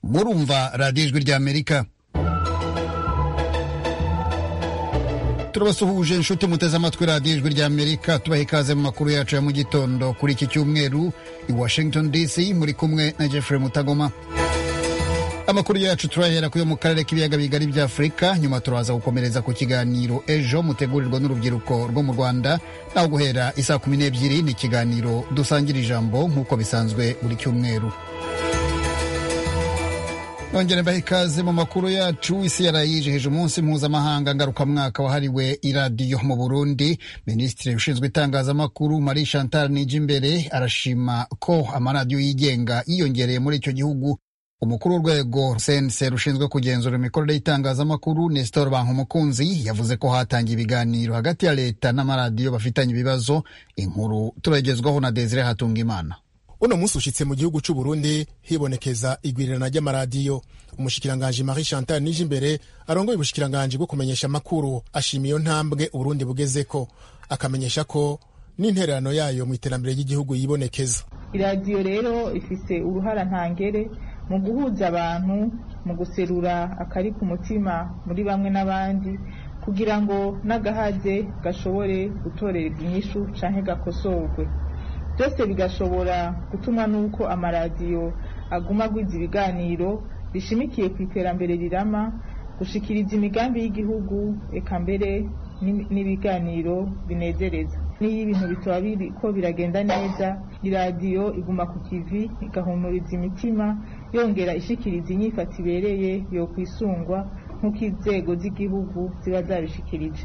murumva radiyo ijwi ry'amerika turabasuhuje inshuti muteze amatwi radiyo ijwi ry'amerika tubaha ikaze mu makuru yacu ya mu gitondo kuri iki cyumweru i washington dc muri kumwe na jeffrey mutagoma amakuru yacu turahera kuyo mu karere k'ibiyaga bigari bya afurika nyuma turaza gukomereza ku kiganiro ejo mutegurirwa n'urubyiruko rwo mu rwanda naho guhera isaa kumi n'ebyiri ni ikiganiro dusangira ijambo nk'uko bisanzwe buri cyumweru nongere mbaha ikaze mu makuru yacu isi yaraye yijeheje umunsi mpuzamahanga ngarukamwaka wahariwe iradiyo mu burundi minisitiri ushinzwe itangazamakuru marie chantal nijimbere arashima ko amaradiyo yigenga yiyongereye muri icyo gihugu umukuru w'urwego cnc rushinzwe kugenzura imikorere y'itangazamakuru nestor bankumukunzi yavuze ko hatangiye ibiganiro hagati ya leta n'amaradiyo bafitanye ibibazo inkuru turagezwaho na desire hatungimana uno munsi ushitse mu gihugu cy'u Burundi hibonekeza igwirirana ry'amaradiyo umushikiranganje Marie Chantal Nijimbere arongoye ubushikiranganje bwo kumenyesha amakuru ashima iyo ntambwe Burundi bugezeko akamenyesha ko n'intererano yayo mu iterambere ry'igihugu yibonekeza iradiyo rero ifise uruhara ntangere mu guhuza abantu mu guserura akari ku mutima muri bamwe n'abandi kugira ngo n'agahaze gashobore gutorerwa inyishu canke gakosorwe byose bigashobora gutuma n'uko amaradiyo aguma agwiza ibiganiro bishimikiye ku iterambere rirama gushikiriza imigambi y'igihugu eka mbere n'ibiganiro binezereza n'iyo ibintu bitaba biriko biragenda neza iradiyo iguma ku kivi igahumuriza imitima yongera ishikiriza inyifata ibereye yo kwisungwa nk'uko inzego z'igihugu ziba zabishikirije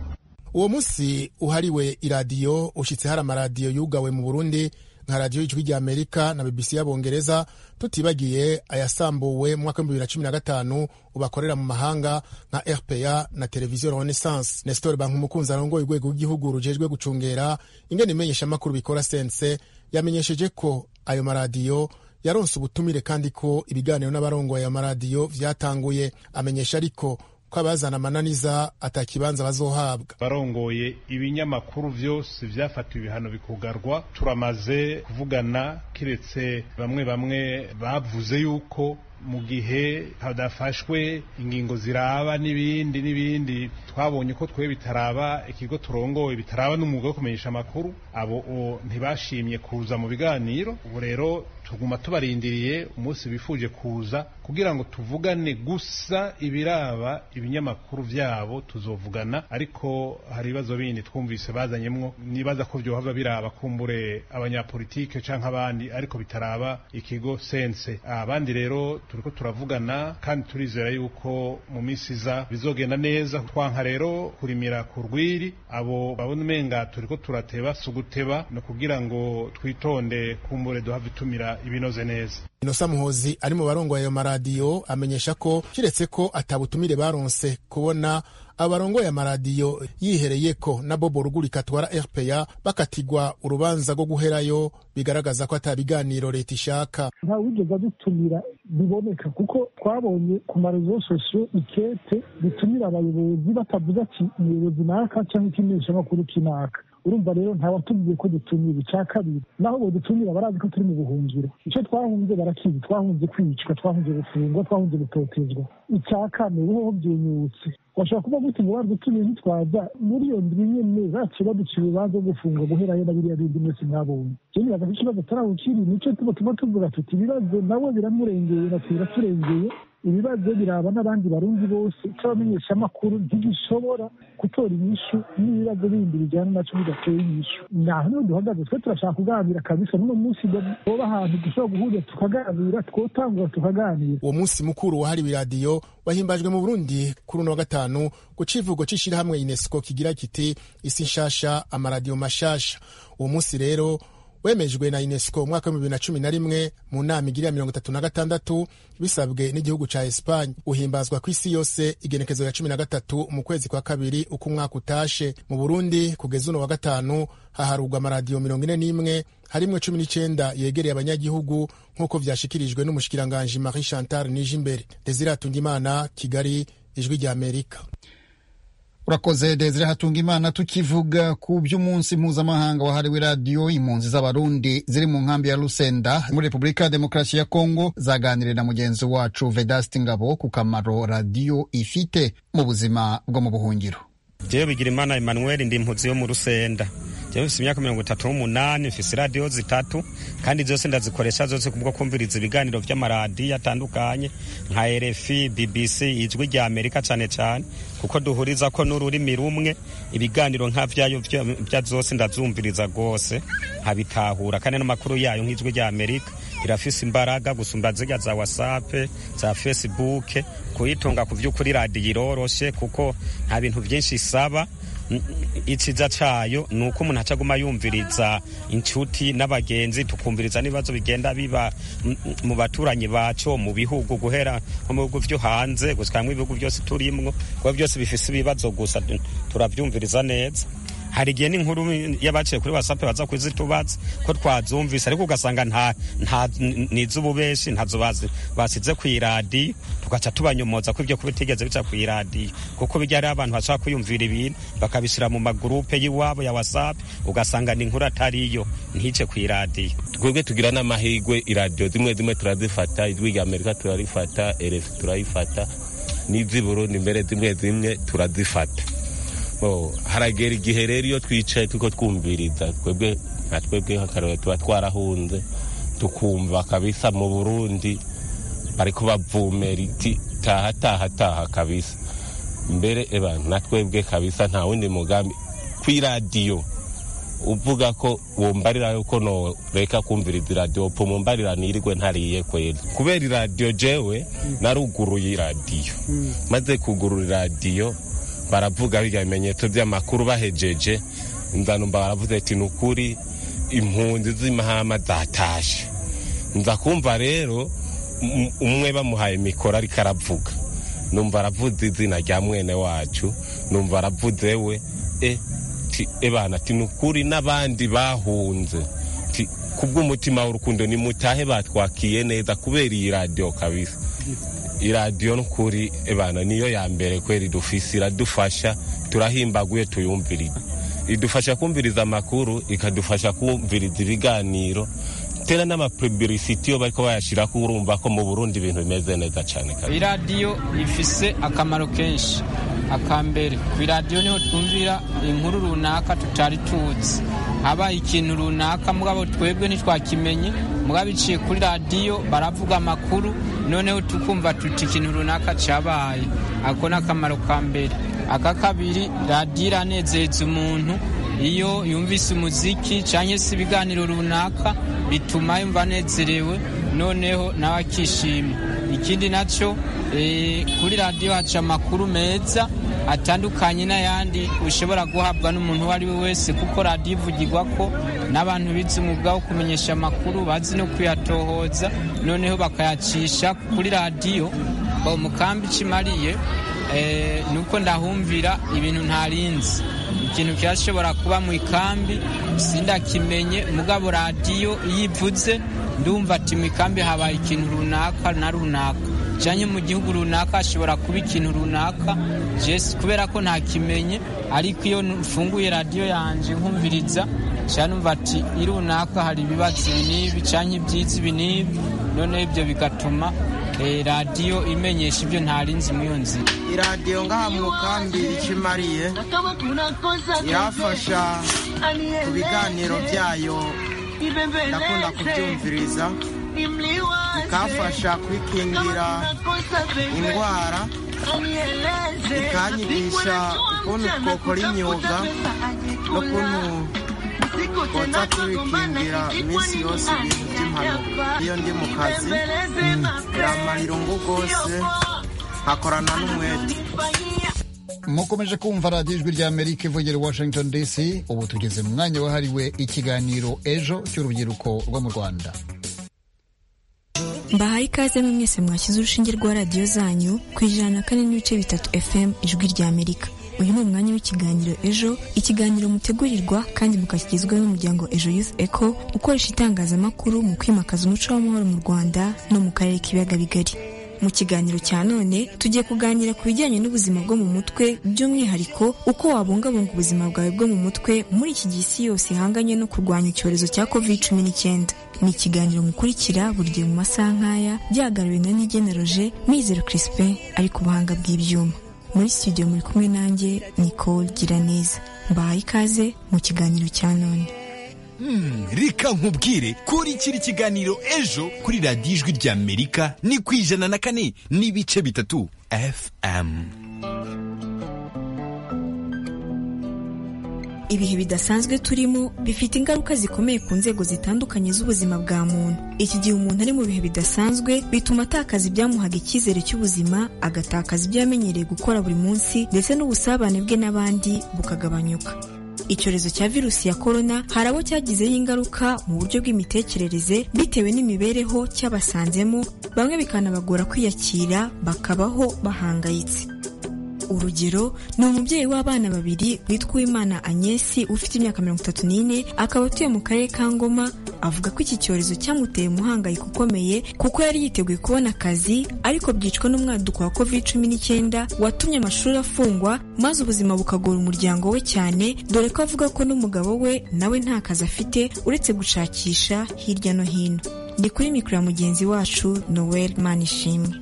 uwo munsi uhariwe iradiyo ushyitse hari amaradiyo yugawe mu burundi nka radiyo y'ijwi rya amerika na bbc y'abongereza tutibagiye ayasambuwe mu mwaka w'ibihumbi bibiri na cumi na gatanu ubakorera mu mahanga nka rpa na televiziyo renaissance nestor bankumukunzi arongoye urwego rw'igihugu rujejwe gucungera ingene imenyeshamakuru bikora sense yamenyesheje ko ayo maradiyo yaronse ubutumire kandi ko ibiganiro n'abarongoye amaradiyo vyatanguye amenyesha ariko ko abazana amananiza atakibanza bazohabwa barongoye ibinyamakuru vyose vyafatiwe ibihano bikugarwa turamaze kuvugana kiretse bamwe bamwe bavuze yuko mu gihe hadafashwe ingingo ziraba n'ibindi n'ibindi twabonye ko twe bitaraba ikigo turongoye bitaraba n'umwuga wo kumenyesha amakuru abo ntibashimye kuza mu biganiro ubu rero tuguma tubarindiriye umunsi bifuje kuza kugira ngo tuvugane gusa ibiraba ibinyamakuru byabo tuzovugana ariko hari ibibazo bindi twumvise bazanyemwo nibaza ko byohava biraba kumbure abanyapolitike canke abandi ariko bitaraba ikigo sense abandi rero turiko turavugana kandi turizera yuko mu minsi iza bizogenda neza twanka rero kurimira ku rwiri abo babona umenga turiko turateba suguteba no kugira ngo twitonde kumbure duhava itumira ibinoze neza inosa muhozi ari mu barongoye ayo maradiyo amenyesha ko kiretse ko atabutumire baronse kubona abarongoye amaradiyo yihereye ko na bobo rugurika atwara rpa bakatigwa urubanza rwo guherayo bigaragaza ko ata biganiro leta ishaka nta wigeze adutumira biboneka kuko twabonye ku marezo sosiyo ikete bitumira abayobozi batavuze ati umuyobozi naka cyangwa ikimenyeshamakuru kinaka urumva rero ntawatubwiye ko dutumira icya kabiri naho bodutumira barazi ko turi mu buhungiro icyo twahunze barakizi twahunze kwicwa twahunze gufungwa twahunze gutotezwa icya kane ho byenyutse washobora kuba gute ngo badutumire ntitwaza muri iyo ndwi nyene baciye baduciye urubanza rwo gufungwa guherayo na biriya bindi mwese mwabonye jewe nibaza ko ikibazo atarawukiri nicyo tuba tuba tuvuga tuti ibibazo nawe biramurengeye natwe biraturengeye ibibazo biraba n'abandi barundi bose cy'abamenyesha amakuru ntibishobora gutora inyishu n'ibibazo bindi bijyana nacyo bidateye inyishu naho niho duhagaze twe turashaka kuganira kabisa n'uno munsi boba ahantu dushobora guhurira tukaganira twotangura tukaganira uwo munsi mukuru wahariwe iradiyo wahimbajwe mu burundi kuri uno wa gatanu ku civugo c'ishirahamwe unesco kigira kiti isi nshasha amaradiyo mashasha uwo munsi rero wemejwe na unesco umwaka w'ibihumbi bibiri na cumi na rimwe mu nama igirira mirongo itatu na gatandatu bisabwe n'igihugu ca esipanye uhimbazwa ku isi yose igenekezo ya cumi na gatatu mu kwezi kwa kabiri uko umwaka utashe mu burundi kugeza uno wa gatanu haharurwa amaradiyo mirongo ine n'imwe harimwo cumi n'icenda yegereye abanyagihugu nk'uko vyashikirijwe n'umushikiranganji marie chantal nije imbere dezira atungimana kigali ijwi ry'amerika urakoze Desire hatunga imana tukivuga ku by'umunsi mpuzamahanga wahariwe radiyo impunzi z'abarundi ziri mu nkambi ya Rusenda muri Repubulika ya Demokarasi ya Kongo zaganiriye na mugenzi wacu Vedasti Ngabo ku kamaro radiyo ifite mu buzima bwo mu buhungiro jewe Bigirimana Emmanuel ndi impunzi yo mu Rusenda jewe mfise imyaka mirongo itatu n'umunani mfise radiyo zitatu kandi zose ndazikoresha zose kubwo kumviriza ibiganiro vy'amaradiyo atandukanye nka RFI BBC ijwi rya Amerika cane cane kuko duhuriza ko n'ururimi rumwe ibiganiro nka vyayo vya- vya zose ndazumviriza rwose nkabitahura kandi n'amakuru yayo nk'ijwi rya Amerika irafise imbaraga gusumba zirya za wasape za fesibuke kuyitunga ku vy'ukuri radiyo iroroshe kuko nta bintu vyinshi isaba N- iciza cayo ni uko umuntu acaguma yumviriza inshuti n'abagenzi tukumviriza n'ibibazo bigenda biba m- mu baturanyi baco mu bihugu guhera nko mu bihugu vyo hanze gusikamwo ibihugu vyose turimwo kuba vyose bifise ibibazo gusa tu- turavyumviriza neza hari igihe n'inkuru y'abaciye kuri wasape baza kuzitubaza ko twazumvise ariko ugasanga nta nta ni iz'ububeshi ntazo bazi- basize ku iradiyo tugaca tubanyomoza ko ibyo kuba bitigeze bica ku iradiyo kuko bijya ari abantu bashobora kwiyumvira ibintu bakabishyira mu magurupe y'iwabo ya wasape ugasanga ni inkuru atariyo ntice ku iradiyo twebwe tugira n'amahirwe iradiyo zimwe zimwe turazifata ijwi rya amerika turarifata erefu turayifata n'iz'i burundi mbere zimwe zimwe turazifata Bo, haragera igihe rero iyo twicaye tuko twumviriza twebwe nka twebwe nk'akarorero tuba twarahunze tukumva kabisa mu burundi bariko bavumera iti taha taha taha kabisa mbere eba na twebwe kabisa nta wundi mugambi kw'iradiyo uvuga ko wumbarira yuko noreka kumviriza iradiyo upfa mumbarira nirigwe ntariye kwera kubera iradiyo jewe naruguruye iradiyo maze kugurura iradiyo baravuga birya bimenyetso by'amakuru bahejeje nzanumva baravuze ati ni ukuri impunzi z'imahama zatashe nza kumva rero um- umwe bamuhaye mikoro ariko aravuga numva aravuze izina rya mwene wacu numva aravuze we e ti ebana ti ni ukuri n'abandi bahunze ti kubw'umutima w'urukundo nimutahe batwakiye neza kubera iyi radiyo kabisa iradiyo ni ukuri ebana niyo ya mbere kwera idufise iradufasha turahimbaga iyo tuyumviriza idufasha kumviriza amakuru ikadufasha kumviriza ibiganiro tera n'amapubilisiti iyo bariko bayashira ko urumva ko mu burundi ibintu bimeze neza cyane kabisa iradiyo ifise akamaro kenshi akambere ku iradiyo niho twumvira inkuru runaka tutari tuzi haba ikintu runaka mugabo twebwe ntitwakimenye mugabo iciye kuri radiyo baravuga amakuru noneho tukumva tuti ikintu runaka cyabaye ako ni akamaro ka mbere aka kabiri radiyo iranezereza umuntu iyo yumvise umuziki cyangwa se ibiganiro runaka bituma yumva anezerewe noneho nawe akishima ikindi nacyo eh, kuri radiyo haca amakuru meza atandukanye n'ayandi ushobora guhabwa n'umuntu uwo ari we wese kuko radiyo ivugirwa ko n'abantu bize umwuga wo kumenyesha amakuru bazi no kuyatohoza noneho bakayacisha kuri radiyo ngo mukambi kimariye eh, nuko ndahumvira ibintu ntarinzi ikintu cyashobora kuba mu ikambi sindakimenye mugabo radiyo iyo ivuze ndumva ati mu ikambi habaye ikintu runaka na runaka cyangwa mu gihugu runaka hashobora kuba ikintu runaka jesi kubera ko ntakimenye ariko iyo mfunguye radiyo yanjye nkumviriza cyangwa numva ati irunaka hari ibibatsi ibi n'ibi cyangwa ibyitsi ibi n'ibi noneho ibyo bigatuma eh, radiyo imenyesha ibyo ntarinzi muri iyo nzira iradiyo ngaha mu mukambi ikimariye irafasha ku biganiro byayo ndakunda kubyumviriza ikafasha kwikingira indwara ikanyigisha ukuntu twakora imyuga n'ukuntu twotsa tubikingira iminsi yose ibintu by'impanuka iyo ndi mu kazi biramarira ungu rwose nkakorana n'umwete mukomeje kumva radiyo ijwi rya amerika ivugera i washington dc ubu tugeze mu mwanya wahariwe ikiganiro ejo cy'urubyiruko rwo mu rwanda mbahaye ikaze mwe mwese mwashyize urushinge rwa radiyo zanyu ku ijana na kane n'ibice bitatu fm ijwi rya amerika uyu ni umwanya w'ikiganiro ejo ikiganiro mutegurirwa kandi mukakigezwaho n'umuryango ejo youth echo ukoresha itangazamakuru mu kwimakaza umuco w'amahoro mu rwanda no mu karere k'ibiyaga bigari mu kiganiro cya none tugiye kuganira ku bijyanye n'ubuzima bwo mu mutwe by'umwihariko uko wabungabunga ubuzima bwawe bwo mu mutwe muri iki gihe isi yose ihanganye no kurwanya icyorezo cya covid cumi n'icyenda ni ikiganiro mukurikira buri gihe mu masaha nk'aya byagariwe na nigeneroje mizero crispin ari ku buhanga bw'ibyuma muri studio muri kumwe nanjye nicole giraneza mbahaye ikaze mu kiganiro cya none Hmm, reka nkubwire kuri kiri kiganiro ejo kuri radiyo ijwi ry'amerika ni ku ijana na kane n'ibice bitatu fm ibihe bidasanzwe turimo bifite ingaruka zikomeye ku nzego zitandukanye z'ubuzima bwa muntu iki gihe umuntu ari mu bihe bidasanzwe bituma atakaza ibyamuhaga icyizere cy'ubuzima agatakaza ibyo yamenyereye gukora buri munsi ndetse n'ubusabane bwe n'abandi bukagabanyuka icyorezo cya virusi ya korona hari abo cyagizeho ingaruka mu buryo bw'imitekerereze bitewe n'imibereho cyabasanzemo bamwe bikanabagora kwiyakira bakabaho bahangayitse urugero ni umubyeyi w'abana babiri witwa Uwimana Agnesi ufite imyaka mirongo itatu n'ine akaba atuye mu karere ka Ngoma avuga ko iki cyorezo cyamuteye umuhangayiko ukomeye kuko yari yiteguye kubona akazi ariko byicwa n'umwaduko wa covid cumi n'icyenda watumye amashuri afungwa maze ubuzima bukagora umuryango we cyane dore ko avuga ko n'umugabo we nawe nta kazi afite uretse gushakisha hirya no hino ni kuri mikoro ya mugenzi wacu Noel Manishimwe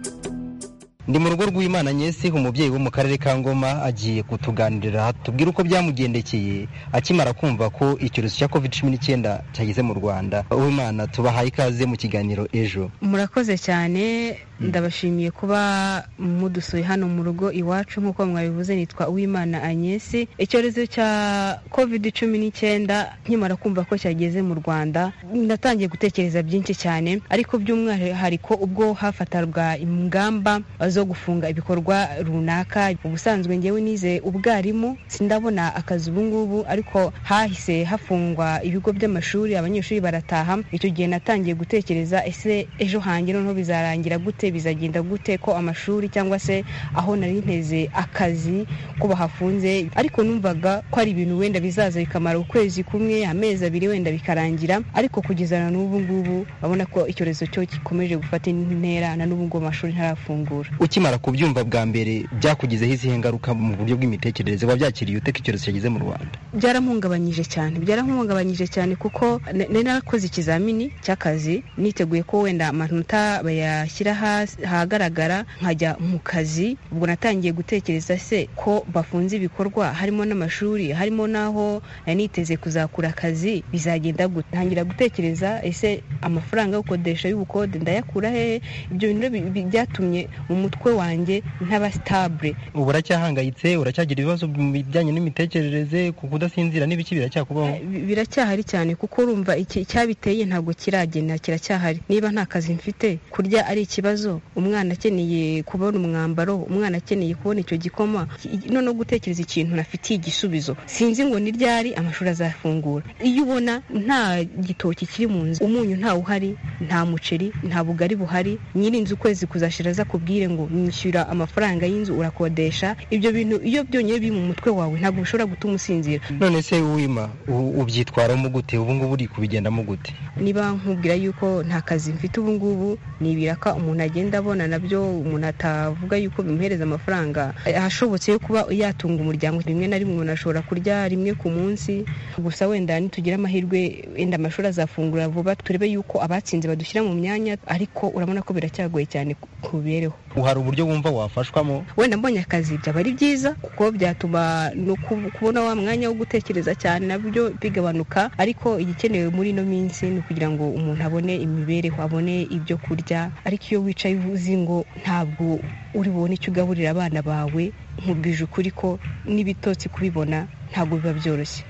ndi mu rugo rw'imana nyesi umubyeyi wo mu karere ka ngoma agiye kutuganirira tubwire uko byamugendekeye akimara kumva ko icyorezo cya covid cumi n'icyenda cyageze mu rwanda uwimana tubahaye ikaze mu kiganiro ejo murakoze cyane ndabashimiye kuba mudusuye hano mu rugo iwacu nk'uko mwabivuze nitwa uwimana anyesi icyorezo cya covid cumi n'icyenda nkimara kumva ko cyageze mu rwanda natangiye gutekereza byinshi cyane ariko by'umwihariko ubwo hafatarwa ingamba zo gufunga ibikorwa runaka ubusanzwe ngewe nize ubwarimu sindabona akazi ubu ngubu ariko hahise hafungwa ibigo by'amashuri abanyeshuri barataha icyo gihe natangiye gutekereza ese ejo hanjye noneho bizarangira gute bizagenda gute ko amashuri cyangwa se aho nari nteze akazi ko bahafunze ariko numvaga ko ari ibintu wenda bizaza bikamara ukwezi kumwe amezi abiri wenda bikarangira ariko kugeza na n'ubu ngubu babona ko icyorezo cyo gikomeje gufata intera na n'ubu ngubu amashuri ntarafungura ukimara kubyumva bwa mbere byakugizeho izihe ngaruka mu buryo bw'imitekerereze uba byakiriye ute ko icyorezo cyageze mu rwanda byaramuhungabanyije cyane byaramuhungabanyije cyane kuko nari narakoze ikizamini cy'akazi niteguye ko wenda amanota bayashyira hagaragara nkajya mu kazi ubwo natangiye gutekereza se ko bafunze ibikorwa harimo n'amashuri harimo n'aho niteze kuzakura akazi bizagenda gutangira gutekereza ese amafaranga yo gukodesha y'ubukode ndayakura hehe ibyo bintu byatumye mu mutwe wanjye ntaba sitabure ubu uracyahangayitse uracyagira ibibazo mu bijyanye n'imitekerereze ku kudasinzira n'ibiki biracyakubaho biracyahari cyane kuko urumva iki cyabiteye ntabwo kiragena kiracyahari niba nta kazi mfite kurya ari ikibazo umwana akeneye kubona umwambaro umwana akeneye kubona icyo gikoma noneho gutekereza ikintu nafitiye igisubizo sinzi ngo ni ryari amashuri azafungura iyo ubona nta gitoki kiri mu nzu umunyu ntawuhari nta muceri nta bugari buhari nyiri inzu ukwezi kuzashira aza kubwire ngo nishyura amafaranga y'inzu urakodesha ibyo bintu iyo byonyine biri mu mutwe wawe ntabwo bishobora gutuma usinzira none se uwima ubyitwaramo gute ubu ngubu uri kubigendamo gute niba nkubwira yuko nta kazi mfite ubu ngubu ni ibiraka umuntu agenda abona nabyo umuntu atavuga yuko bimuhereza amafaranga ahashobotse yo kuba yatunga umuryango rimwe na rimwe umuntu ashobora kurya rimwe ku munsi gusa wenda nitugira amahirwe wenda amashuri azafungura vuba turebe yuko abatsinze badushyira mu myanya ariko urabona ko biracyagoye cyane ku mibereho hari uburyo wumva wafashwamo wenda mbonye akazi byaba ari byiza kuko byatuma no kubona wa mwanya wo gutekereza cyane nabyo bigabanuka ariko igikenewe muri ino minsi ni ukugira ngo umuntu abone imibereho abone ibyo kurya ariko iyo wicaye uzi ngo ntabwo uri bubone icyo ugaburira abana bawe nkubwije ukuri ko n'ibitotsi kubibona ntabwo biba byoroshye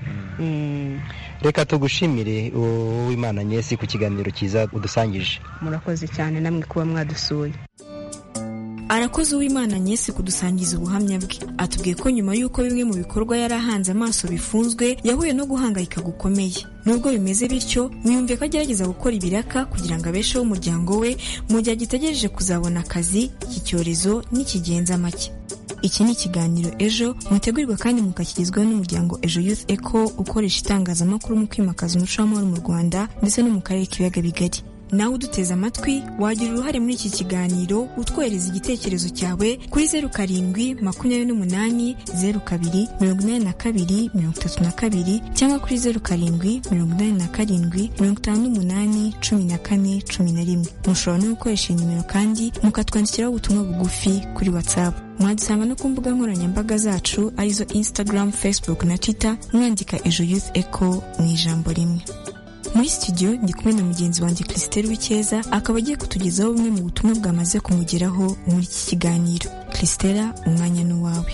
reka tugushimire uwimana nyesi ku kiganiro cyiza udusangije murakoze cyane namwe kuba mwadusuye arakoze uwimana nyesi kudusangiza ubuhamya bwe atubwiye ko nyuma y'uko bimwe mu bikorwa yari ahanze amaso bifunzwe yahuye no guhangayika gukomeye nubwo bimeze bityo mwiyumve ko agerageza gukora ibiraka kugira ngo abesheho umuryango we mu gihe agitegereje kuzabona akazi iki cyorezo nikigenza make iki ni ikiganiro ejo mutegurirwa kandi mukakigezwaho n'umuryango ejo youth eco ukoresha itangazamakuru mu kwimakaza umuco w'amahoro mu rwanda ndetse no mu karere k'ibiyaga bigari nawe uduteze amatwi wagira uruhare muri iki kiganiro utwohereza igitekerezo cyawe kuri zeru karindwi makumyabiri n'umunani zeru kabiri mirongo inani na kabiri mirongo itatu na kabiri cyangwa kuri zeru karindwi mirongo inani na karindwi mirongo itanu n'umunani cumi na kane cumi na rimwe mushobora no gukoresha iyi nimero kandi mukatwandikiraho ubutumwa bugufi kuri watsapu mwadusanga no ku mbuga nkoranyambaga zacu arizo instagram facebook na twitter mwandika ejo youth echo mu ijambo rimwe muri studio ndi kumwe na mugenzi wanjye christelle w'icyeza akaba agiye kutugezaho bumwe mu butumwa bwamaze kumugeraho muri iki kiganiro christella umwanya n'uwawe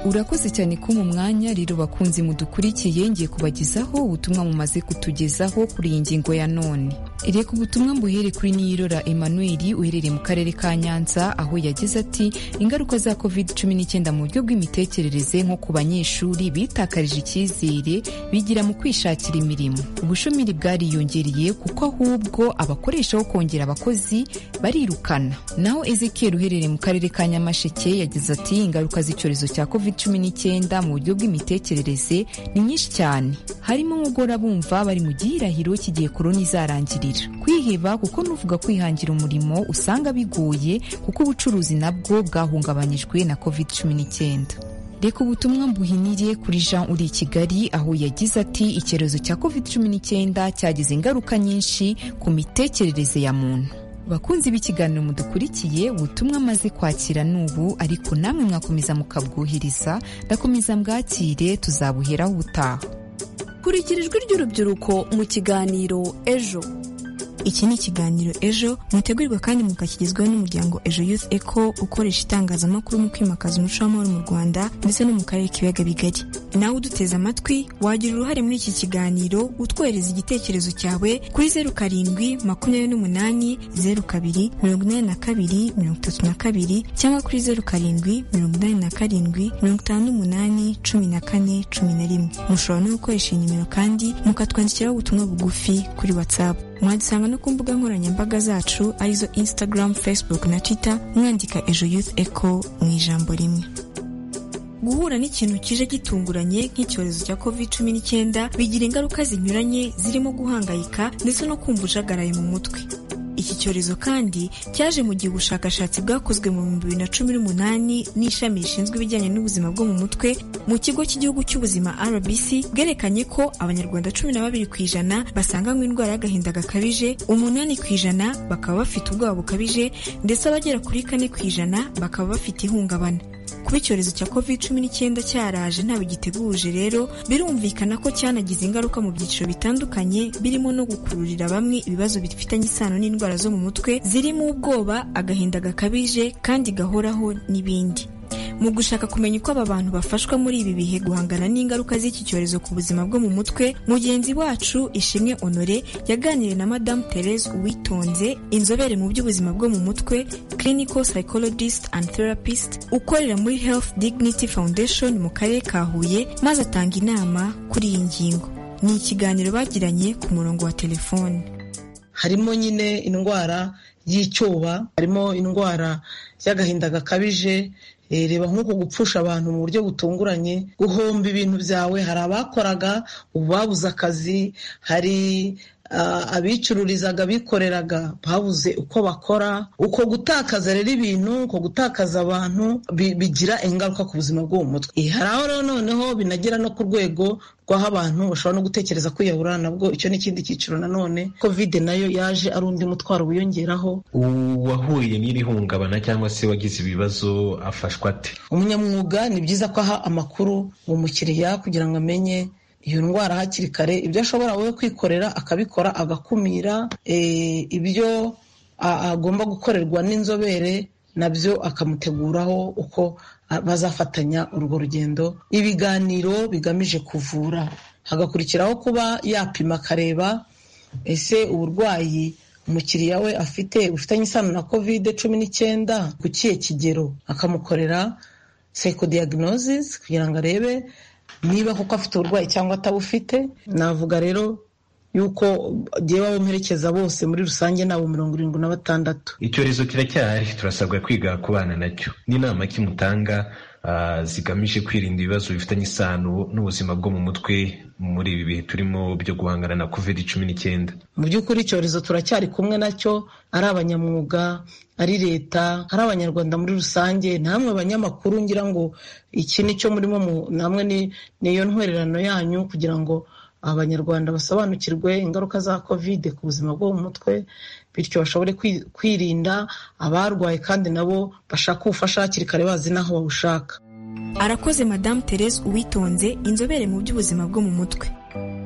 urakoze cyane kumpa umwanya rero bakunzi mudukurikiye ngiye kubagezaho ubutumwa mumaze kutugezaho kuri iyi ngingo ya none reka ubutumwa mbuhere kuri niyirora emmanuel uherereye mu karere ka nyanza aho yagize ati ingaruka za covid 19 mu buryo bw'imitekerereze nko ku banyeshuri bitakarije icyizere bigira mu kwishakira imirimo ubushomeri bwariyongereye kuko ahubwo abakoresha bo kongera abakozi barirukana naho ezekiel uherereye mu karere ka nyamasheke yagize ati ingaruka z'icyorezo cya covid cumi n'icyenda mu buryo bw'imitekerereze ni nyinshi cyane harimo nko guhora bumva bari mu gihirahiro cy'igihe korona izarangirira kwiheba kuko n'uvuga kwihangira umurimo usanga bigoye kuko ubucuruzi nabwo bwahungabanyijwe na covid cumi n'icyenda reka ubutumwa mbuhinire kuri jean uri i kigali aho yagize ati icyorezo cya covid cumi n'icyenda cyagize ingaruka nyinshi ku mitekerereze ya muntu bakunzi b'ikiganiro mudukurikiye ubutumwa amaze kwakira n'ubu ariko namwe mwakomeza mukabwuhiriza ndakomeza mbwakire tuzabuheraho ubutaha kurikira ijwi ry'urubyiruko mu kiganiro ejo iki ni ikiganiro ejo mutegurirwa kandi mukakigezwaho n'umuryango ejo youth eco ukoresha itangazamakuru mu kwimakaza umuco w'amahoro mu rwanda ndetse no mu karere k'ibiyaga bigari nawe uduteze amatwi wagira uruhare muri iki kiganiro utwohereza igitekerezo cyawe kuri zeru karindwi makumyabiri n'umunani zeru kabiri mirongo inani na kabiri mirongo itatu na kabiri cyangwa kuri zeru karindwi mirongo inani na karindwi mirongo itanu n'umunani cumi na kane cumi na rimwe mushobora no gukoresha iyi nimero kandi mukatwandikiraho ubutumwa bugufi kuri watsapu mwadusanga no ku mbuga nkoranyambaga zacu arizo instagram facebook na twitter mwandika ejo youth echo mu ijambo rimwe guhura n'ikintu kije gitunguranye nk'icyorezo cya covid cumi n'icyenda bigira ingaruka zinyuranye zirimo guhangayika ndetse no kumva ujagaraye mu mutwe iki cyorezo kandi cyaje mu gihe ubushakashatsi bwakozwe mu bihumbi bibiri na cumi n'umunani n'ishami rishinzwe ibijyanye n'ubuzima bwo mu mutwe mu kigo cy'igihugu cy'ubuzima rbc bwerekanye ko abanyarwanda cumi na babiri ku ijana basanganywe indwara y'agahinda gakabije umunani ku ijana bakaba bafite ubwoba bukabije ndetse abagera kuri kane ku ijana bakaba bafite ihungabana kuba icyorezo cya covid cumi n'icyenda cyaraje ntabwo giteguje rero birumvikana ko cyanagize ingaruka mu byiciro bitandukanye birimo no gukururira bamwe ibibazo bifitanye isano n'indwara zo mu mutwe zirimo ubwoba agahinda gakabije kandi gahoraho n'ibindi mu gushaka kumenya uko aba bantu bafashwa muri ibi bihe guhangana n'ingaruka z'iki cyorezo ku buzima bwo mu mutwe mugenzi wacu ishimwe honore yaganiriye na madamu therese uwitonze inzobere mu by'ubuzima bwo mu mutwe clinical psychologist and therapist ukorera muri health dignity foundation mu karere ka huye maze atanga inama kuri iyi ngingo ni ikiganiro bagiranye ku murongo wa telefone harimo nyine indwara y'icyoba harimo indwara y'agahinda gakabije reba nk'uko gupfusha abantu mu buryo butunguranye guhomba ibintu byawe hari abakoraga ubu babuze akazi hari abicururizaga bikoreraga babuze uko bakora uko gutakaza rero ibintu uko gutakaza abantu bigira ingaruka ku buzima bwo mu mutwe hari aho rero noneho binagera no ku rwego rw'aho abantu bashobora no gutekereza kwiyahura nabwo icyo ni ikindi cyiciro nanone kovide nayo yaje ari undi mutwaro wiyongeraho uwahuye n'iri hungabana cyangwa se wagize ibibazo afashwa ate umunyamwuga ni byiza ko aha amakuru umukiriya kugira ngo amenye iyo ndwara hakiri kare ibyo ashobora we kwikorera akabikora agakumira ibyo agomba gukorerwa n'inzobere nabyo akamuteguraho uko bazafatanya urwo rugendo ibiganiro bigamije kuvura hagakurikiraho kuba yapima akareba ese uburwayi umukiriya we afite bufitanye isano na kovide cumi n'icyenda ku kihe kigero akamukorera sekodiagnosis kugira ngo arebe niba kuko afite uburwayi cyangwa atabufite navuga rero yuko bagiye babomerekeza bose muri rusange nabo mirongo irindwi na batandatu icyorezo kiracyahari turasabwa kwiga ku bana nacyo n'inama kimutanga zigamije kwirinda ibibazo bifitanye isano n'ubuzima bwo mu mutwe muri ibi bihe turimo byo guhangana na covid cumi n'icyenda mu by'ukuri icyorezo turacyari kumwe nacyo ari abanyamwuga ari leta ari abanyarwanda muri rusange namwe banyamakuru ngira ngo iki ni cyo murimo namwe niyo ntwererano yanyu kugira ngo abanyarwanda basobanukirwe ingaruka za kovide ku buzima bwo mu mutwe bityo bashobore kwirinda abarwaye kandi nabo bashaka ubufasha hakiri kare bazi n'aho babushaka arakoze madamu therese uwitonze inzobere mu by'ubuzima bwo mu mutwe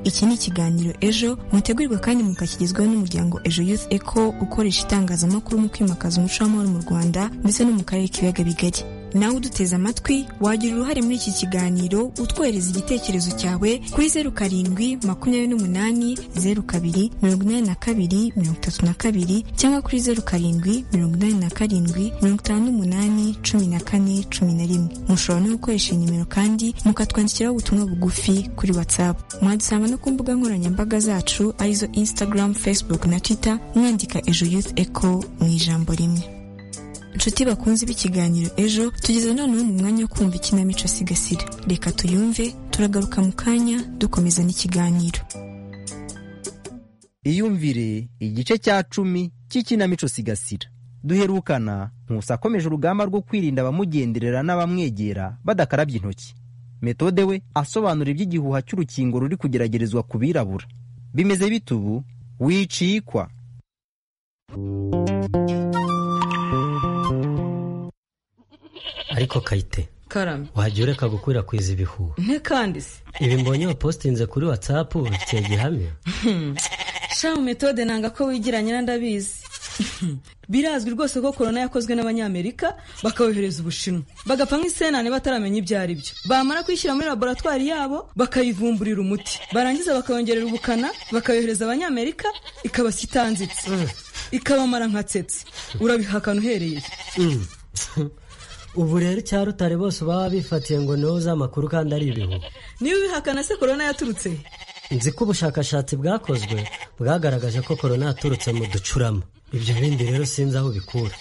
iki ni ikiganiro ejo mutegurirwa kandi mukakigezwaho n'umuryango ejo youth eco ukoresha itangazamakuru mu kwimakaza umuco w'amahoro mu rwanda ndetse no mu karere k'ibiyaga bigari nawe uduteze amatwi wagira uruhare muri iki kiganiro utwohereza igitekerezo cyawe kuri zeru karindwi makumyabiri n'umunani zeru kabiri mirongo inani na kabiri mirongo itatu na kabiri cyangwa kuri zeru karindwi mirongo inani na karindwi mirongo itanu n'umunani cumi na kane cumi na rimwe mushobora no gukoresha iyi nimero kandi mukatwandikiraho ubutumwa bugufi kuri whatsapp mwadusanga no ku mbuga nkoranyambaga zacu arizo instagram facebook na twitter mwandika ejo youth eco mu ijambo rimwe inshuti bakunze b'ikiganiro ejo tugeze noneho mu mwanya wo kumva ikinamico sigasira reka tuyumve turagaruka mu kanya dukomeza n'ikiganiro iyumvire igice cya cumi cy'ikinamico sigasira duherukana nkusa akomeje urugamba rwo kwirinda abamugenderera n'abamwegera badakarabye intoki metode we asobanura iby'igihuha cy'urukingo ruri kugeragerezwa ku birabura bimeze bitubu wicikwa ariko kayite karame wajya ureka gukwirakwiza ibihuha ntekandi se ibi mbonye wapositinze kuri watsapu bifitiye gihamya shamu metode nanga ko wigira ndabizi birazwi rwose ko korona yakozwe n'abanyamerika bakayohereza ubushinwa bagapfa nk'isenane bataramenya ibyo ari byo bamara kwishyira muri laboratwari yabo bakayivumburira umuti barangiza bakayongerera ubukana bakayohereza abanyamerika ikabasya itanzitse ikabamara nka tsetse urabihakana uhereye ubu rero icya rutare bose baba bifatiye ngo niwo uzi amakuru kandi ari ibihuha niba ubihakana se korona yaturutse nzi ko ubushakashatsi bwakozwe bwagaragaje ko korona yaturutse mu ducurama ibyo bindi rero sinzi aho bikura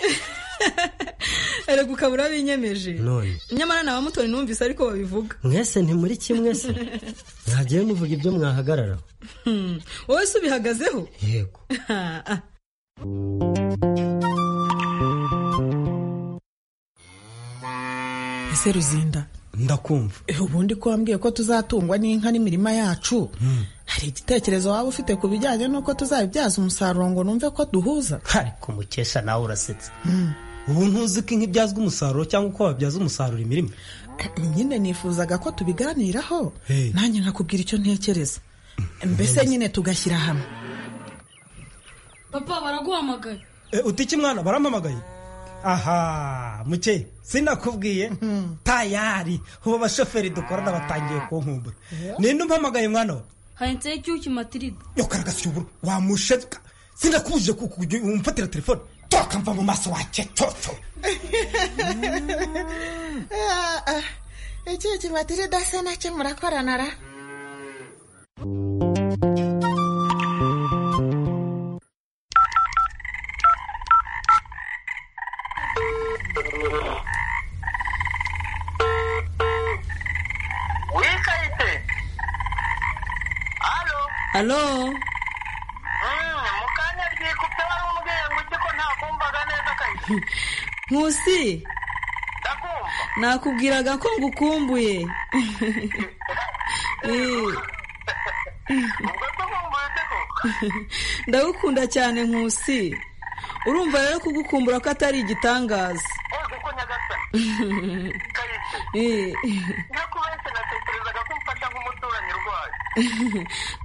erega ukaba urabinyemeje none nyamara na bamutoni numvise ariko babivuga mwese ntimuri kimwe se mwagiye muvuga ibyo mwahagararaho wowe se ubihagazeho yego ese ruzinda ndakumva ubundi ko wambwiye ko tuzatungwa n'inka n'imirima yacu hari igitekerezo waba ufite ku bijyanye n'uko tuzabibyaza umusaruro ngo numve ko duhuza ariko mukesha nawe urasetse ubu ntuzi ko inka ibyazwa umusaruro cyangwa uko wabyaza umusaruro imirima nyine nifuzaga ko tubiganiraho nanjye nkakubwira icyo ntekereza mbese nyine tugashyira hamwe papa baraguhamagaye utike mwana barampamagaye aha muke sinakubwiye tayari ubu abashoferi dukorana batangiye kunkumbura ninde umpamagaye mwana we handitseho icyuki matirida yokaragasyuburo wamusheka sinakubujije kujya umfatira telefone tokamva mu maso wake toto icyuki matirida se nacyo murakorana ra alo mukanya ryikubye wari umubyeyi ngo ujye ko ntakumvaga neza kayi nkusi ndakumva nakubwiraga ko ngukumbuye ubwo tukumbuye se koko ndagukunda cyane nkusi urumva rero kugukumbura ko atari igitangaza kuko nyagasani kayitse nakubeshye natekerezaga ko umfasha nk'umuturanyi urwaye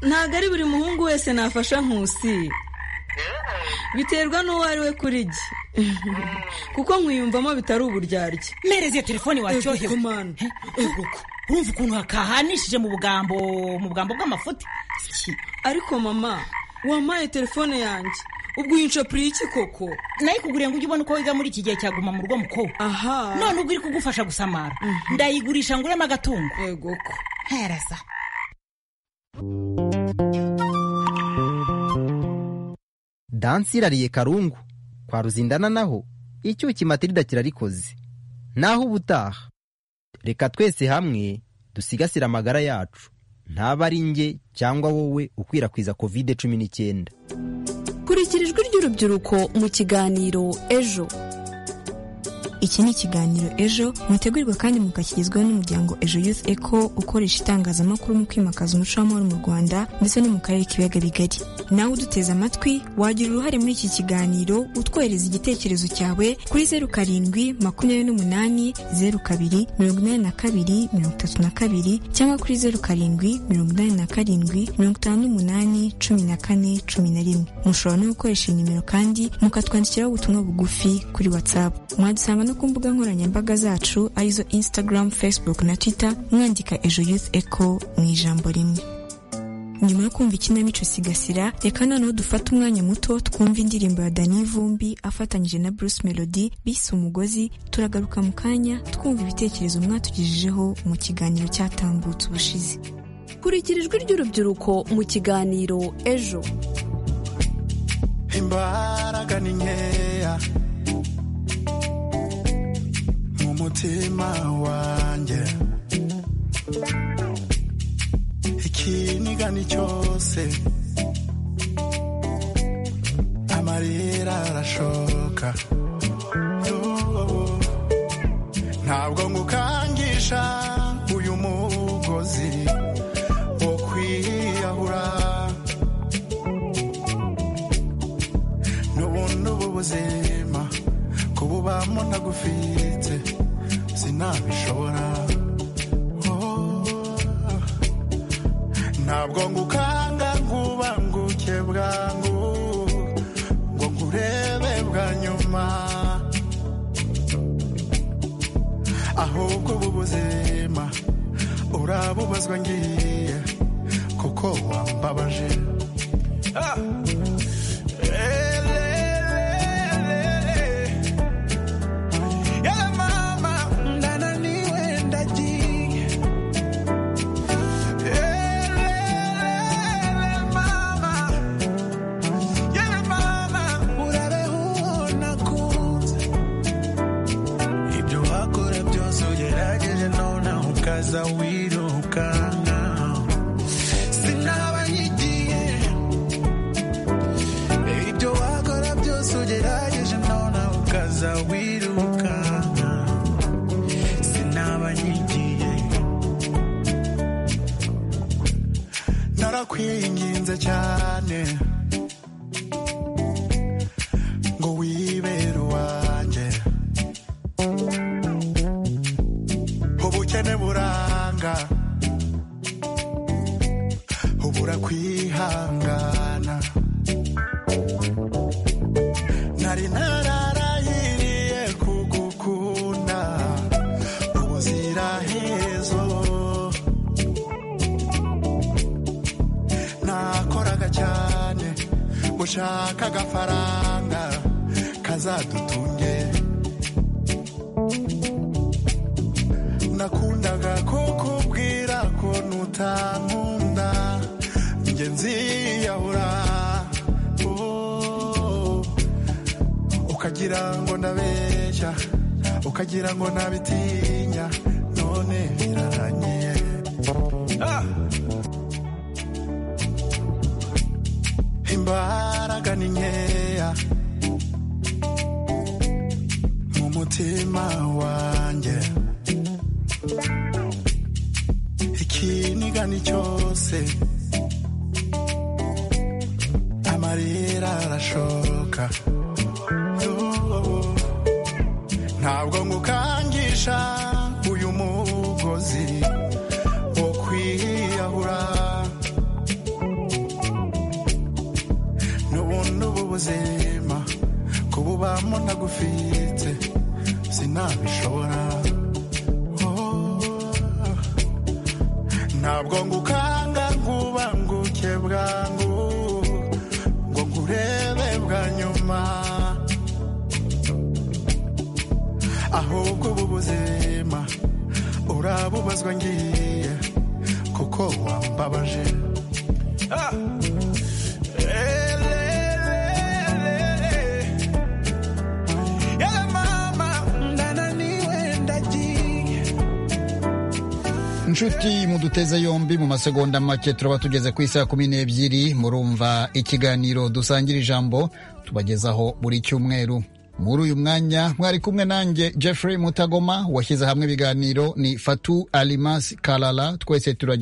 ntabwo ari buri muhungu wese nafasha nkusi biterwa n'uwo ari we kuri jye kuko nkwiyumvamo bitari uburyarya mereze iyo telefone waryohewe urumva ukuntu hakahanishije mu bugambo mu bugambo bw'amafuti ariko mama wampaye telefone yanjye ubwo uyinshapuriye iki koko nayikuguriye ngo ujye ubona uko wiga muri iki gihe cyaguma mu rugo mukobwa aha none ubwo iri kugufasha gusamara ndayigurisha nguremo agatungo yego ko hereza dansi irariye karungu kwa ruzindana naho icyuki matirida kirarikoze naho ubutaha reka twese hamwe dusigasire amagara yacu ntaba ari njye cyangwa wowe ukwirakwiza kovide cumi n'icyenda kurikira ijwi ry'urubyiruko mu kiganiro ejo iki ni ikiganiro ejo mutegurirwa kandi mukakigezwaho n'umuryango ejo youth eco ukoresha itangazamakuru mu kwimakaza umuco w'amahoro mu rwanda ndetse no mu karere k'ibiyaga bigari nawe uduteze amatwi wagira uruhare muri iki kiganiro utwohereza igitekerezo cyawe kuri zeru karindwi makumyabiri n'umunani zeru kabiri mirongo inani na kabiri mirongo itatu na kabiri cyangwa kuri zeru karindwi mirongo inani na karindwi mirongo itanu n'umunani cumi na kane cumi na rimwe mushobora no gukoresha iyi nimero kandi mukatwandikiraho ubutumwa bugufi kuri whatsapp mwadusanga no ku mbuga nkoranyambaga zacu arizo instagram facebook na twitter mwandika ejo youth eco mu ijambo rimwe nyuma yo kumva ikinamico sigasira reka noneho dufate umwanya muto twumva indirimbo ya dani vumbi afatanyije na bruce melody bise umugozi turagaruka mu kanya twumva ibitekerezo mwatugejejeho mu kiganiro cyatambutse ubushize kurikira ijwi ry'urubyiruko mu kiganiro ejo imbaraga ni nkeya mu mutima wanjye ikinigani cyose amarira arashoka Oh, ntabwo ngukangisha uyu mugozi wo kwiyahura n'ubundi ubu buzima kububamo ntagufite sinabishobora Oh, ntabwo ngukanga nkubanguke bwangu ngo nkurebe bwa nyuma ahubwo ubu buzima urabubazwa ngiye kuko wambabaje Ah! Elelele. Yala mama, ndananiwe ndagiye. Elelele mama. Yala mama, urabe ubona kunze. ibyo wakora byose ugerageje nonaho ukaza wirukana sinaba nyigiye ibyo wakora byose ugerageje nonaho ukaza wirukana sinaba nyigiye narakwinginze cyane ngo wibere uwanjye ubukene buranga ubura kwihangana nari nararahiriye kugukunda ubuzirahezo nakoraga cyane gushaka agafaranga kazadutunge nakundaga kukubwira ko nutankunda njye nziyahura Oh, ukagira ngo ndabeshya ukagira ngo ntabitinya none birarangiye Ah! imbaraga ni nkeya mu mutima wanjye ikinigani cyose amarira arashoka Oh, ntabwo ngukangisha uyu mugozi wo kwiyahura n'ubundi ubu buzima kububamo ntagufite sinabishobora Oh, ntabwo ngukanga nkubanguke bwangu ngo nkurebe bwa nyuma ahubwo ubu buzima urabubazwa ngiye kuko wambabaje Ah! Elelele. Yala mama, ndananiwe ndagiye. inshuti muduteze yombi mu masegonda make turaba tugeze ku isaha kumi n'ebyiri murumva ikiganiro dusangira ijambo tubagezaho buri cyumweru muri uyu mwanya mwari kumwe nanjye jeffrey mutagoma washyize hamwe ibiganiro ni fatu alimasi karara twese turage